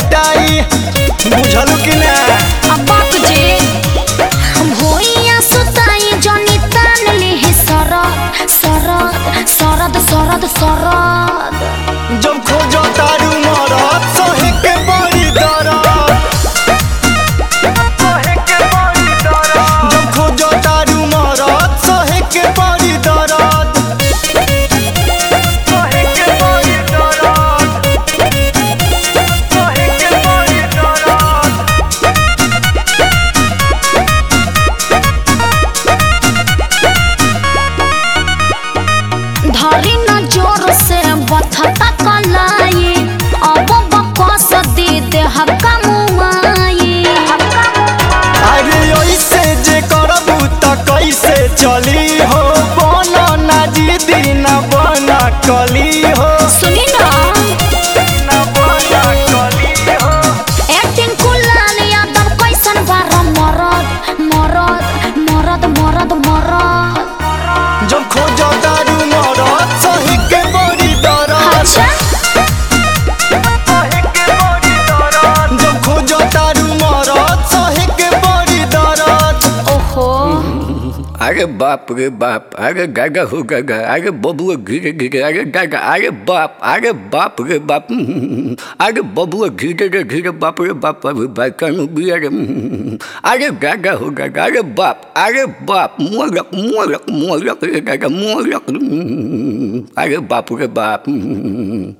पिटाई बुझलू कि ना अब्बाक जे भोइया सुताई जनी तान ले सरद सरद सरद सरद सरद जब खोजो तारू मरद सहे के बड़ी दरद जब खोजो तारू मरद सहे के बड़ी दरद धरी न जोर से बथता कलाई अब बकस दे दे हक्का मुआई अरे ऐसे जे करबू त कैसे चली हो बन ना जिदी न बन कली हो सुनी ना एक्टिंग कुलाल यादव कैसन बार मरद मरद मरद मरद मरद जब खोजो दारू मरद सही के बड़ी दरद अच्छा जब खोजो दारू मरद सही के बड़ी दरद ओहो अरे बाप रे बाप अरे गागा हो गागा अरे बबुआ घिरे घिरे अरे गागा अरे बाप अरे बाप रे बाप हम्म, अरे बबुआ घिरे रे घिरे बाप रे बाप अरे भाई कानू भी अरे हम्म, अरे गागा हो गागा अरे बाप अरे बाप मोरक मोरक मोरक रे गागा मोरक हम्म, अरे बाप रे बाप हम्म,